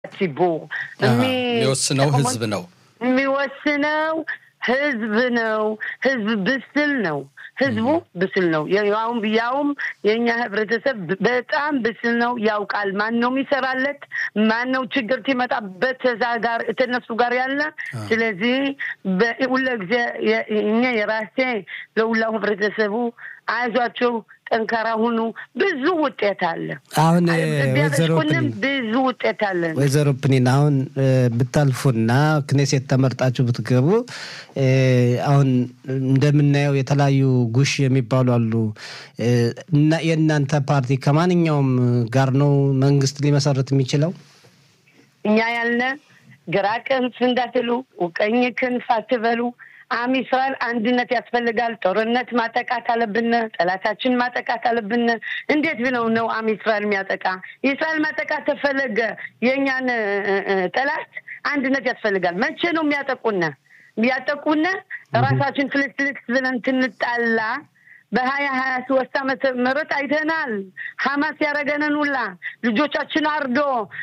ציבור የሚወስነው ህዝብ ነው የሚወስነው ህዝብ ነው። ህዝብ ብስል ነው። ህዝቡ ብስል ነው። ያውም ያውም የእኛ ህብረተሰብ በጣም ብስል ነው። ያውቃል ማን ነው የሚሰራለት፣ ማን ነው ችግር ሲመጣበት ተዛ ጋር ተነሱ ጋር ያለ። ስለዚህ ሁለ ጊዜ እኛ የራሴ ለሁላው ህብረተሰቡ አይዟቸው ጠንካራ ሁኑ። ብዙ ውጤት አለ። አሁን ወይዘሮ ብዙ ውጤት አለ። ወይዘሮ ፕኒን አሁን ብታልፉና ክኔሴት ተመርጣችሁ ብትገቡ አሁን እንደምናየው የተለያዩ ጉሽ የሚባሉ አሉ እና የእናንተ ፓርቲ ከማንኛውም ጋር ነው መንግስት ሊመሰርት የሚችለው? እኛ ያልነ ግራ ክንፍ እንዳትሉ፣ ቀኝ ክንፍ አትበሉ። አም እስራኤል አንድነት ያስፈልጋል። ጦርነት ማጠቃት አለብን። ጠላታችን ማጠቃት አለብን። እንዴት ብለው ነው አም እስራኤል የሚያጠቃ? እስራኤል ማጠቃት ተፈለገ የእኛን ጠላት አንድነት ያስፈልጋል። መቼ ነው የሚያጠቁነ? የሚያጠቁነ ራሳችን ፍልስ ፍልስ ብለን ትንጣላ በሀያ ሀያ ሶስት ዓመተ ምህረት አይተናል። ሀማስ ያደረገንን ሁላ ልጆቻችን አርዶ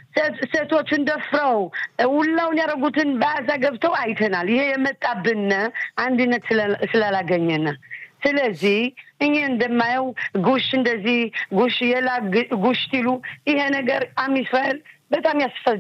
ሴቶችን ደፍረው ሁላውን ያደረጉትን በአዛ ገብተው አይተናል። ይሄ የመጣብን አንድነት ስላላገኘን ስለዚህ እኛ እንደማየው ጉሽ እንደዚህ ጉሽ የላ ጉሽ ሲሉ ይሄ ነገር አም እስራኤል በጣም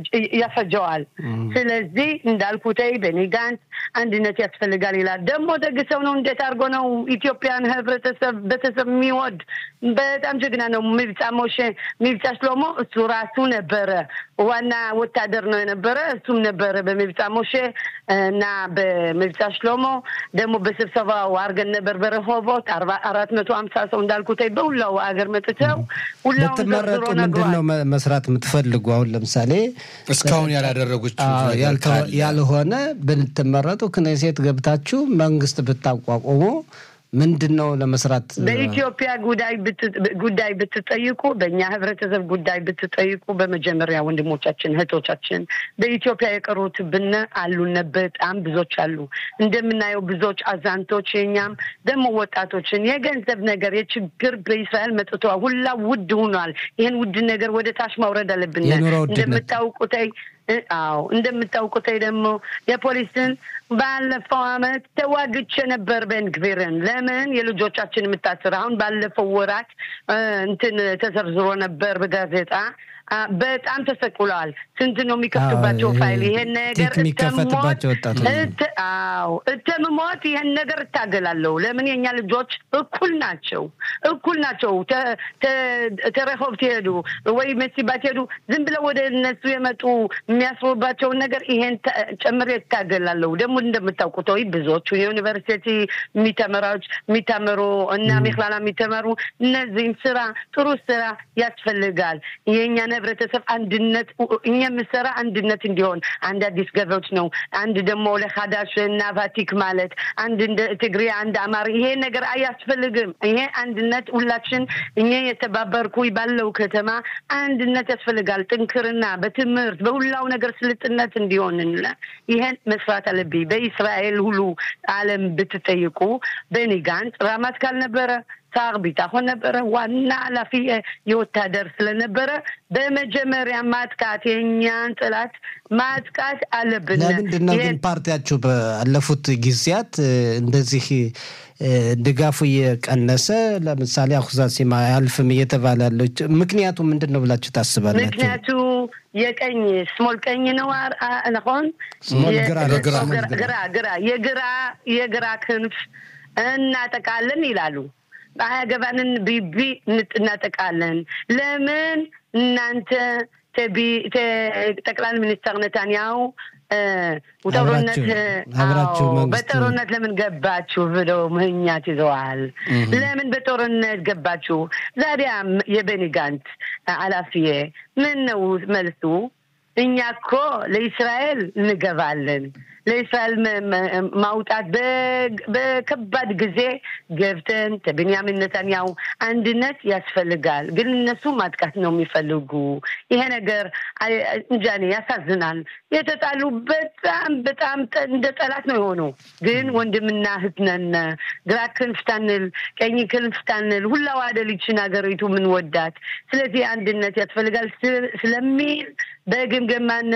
ያፈጀዋል። ስለዚህ እንዳልኩተይ በኒ ጋንት አንድነት ያስፈልጋል ይላል። ደግሞ ደግሰው ነው እንዴት አድርጎ ነው ኢትዮጵያን ህብረተሰብ ቤተሰብ የሚወድ በጣም ጀግና ነው። ሚብጻ ሞሼ ሚብጻ ሽሎሞ እሱ ራሱ ነበረ ዋና ወታደር ነው የነበረ እሱም ነበረ በሚብጻ ሞሼ እና በሚብጻ ሽሎሞ ደግሞ በስብሰባው አድርገን ነበር በረሆቦት አራት መቶ ሀምሳ ሰው እንዳልኩተይ በሁላው ሀገር መጥተው ሁላውን ብትመረጡ ምንድን ነው መስራት የምትፈልጉ አሁን ለምሳሌ እስካሁን ያላደረጉት ያልሆነ ብትመረጡ ክኔሴት ገብታችሁ መንግስት ብታቋቁሙ ምንድን ነው ለመስራት በኢትዮጵያ ጉዳይ ብትጠይቁ፣ በእኛ ህብረተሰብ ጉዳይ ብትጠይቁ፣ በመጀመሪያ ወንድሞቻችን እህቶቻችን በኢትዮጵያ የቀሩት ብነ አሉነ በጣም ብዙዎች አሉ። እንደምናየው ብዙዎች አዛንቶች፣ የኛም ደግሞ ወጣቶችን የገንዘብ ነገር የችግር በእስራኤል መጥቶ ሁላ ውድ ሆኗል። ይህን ውድ ነገር ወደ ታች ማውረድ አለብን። እንደምታውቁተይ አዎ እንደምታውቁተይ ደግሞ የፖሊስን ባለፈው አመት ተዋግቼ ነበር ቤንግቪርን። ለምን የልጆቻችን የምታስር አሁን ባለፈው ወራት እንትን ተዘርዝሮ ነበር በጋዜጣ በጣም ተሰቅለዋል። ስንት ነው የሚከፍቱባቸው ፋይል? ይሄን ነገር የሚከፈትባቸው ወጣቶች አዎ እተምሞት ይሄን ነገር እታገላለሁ። ለምን የኛ ልጆች እኩል ናቸው፣ እኩል ናቸው። ተረሆብ ትሄዱ ወይ መሲባ ትሄዱ ዝም ብለው ወደ እነሱ የመጡ የሚያስሩባቸውን ነገር ይሄን ጨምሬ እታገላለሁ። ደግሞ እንደምታውቁት ወይ ብዙዎቹ የዩኒቨርሲቲ የሚተመራዎች የሚተምሩ እና ሚክላላ የሚተመሩ እነዚህም ስራ ጥሩ ስራ ያስፈልጋል የእኛን ህብረተሰብ አንድነት እኛ የምሰራ አንድነት እንዲሆን አንድ አዲስ ገበዎች ነው። አንድ ደግሞ ለካዳሽ እና ቫቲክ ማለት አንድ እንደ ትግሪ አንድ አማሪ ይሄ ነገር አያስፈልግም። ይሄ አንድነት ሁላችን እኛ የተባበርኩ ባለው ከተማ አንድነት ያስፈልጋል። ጥንክርና በትምህርት በሁላው ነገር ስልጥነት እንዲሆን ይሄን መስራት አለብኝ። በእስራኤል ሁሉ ዓለም ብትጠይቁ በኒ ጋንት ራማት ካልነበረ ሳር ቢታሆን ነበረ። ዋና ኃላፊ የወታደር ስለነበረ በመጀመሪያ ማጥቃት የእኛን ጥላት ማጥቃት አለብን። ለምንድን ነው ግን ፓርቲያችሁ ባለፉት ጊዜያት እንደዚህ ድጋፉ እየቀነሰ ለምሳሌ አኩዛሲማ አያልፍም እየተባለ ያለው ምክንያቱ ምንድን ነው ብላችሁ ታስባላችሁ? ምክንያቱ የቀኝ ስሞል ቀኝ ነው ነሆን ግራ ግራ የግራ የግራ ክንፍ እናጠቃለን ይላሉ። አያገባንን ቢቢ እናጠቃለን። ለምን እናንተ ጠቅላይ ሚኒስትር ነታንያሁ ጦርነት በጦርነት ለምን ገባችሁ ብለው ምህኛት ይዘዋል። ለምን በጦርነት ገባችሁ? ዛዲያ የቤኒ ጋንት ኃላፊዬ ምን ነው መልሱ? እኛ እኮ ለእስራኤል እንገባለን ለእስራኤል ማውጣት በከባድ ጊዜ ገብተን በቤንያሚን ነታንያሁ አንድነት ያስፈልጋል። ግን እነሱ ማጥቃት ነው የሚፈልጉ። ይሄ ነገር እንጃኔ ያሳዝናል። የተጣሉ በጣም በጣም እንደ ጠላት ነው የሆኑ። ግን ወንድምና እህት ነን። ግራ ክንፍ ታንል፣ ቀኝ ክንፍ ታንል፣ ሁላ ዋደል ይችን ሀገሪቱ ምን ወዳት። ስለዚህ አንድነት ያስፈልጋል ስለሚል በግምገማነት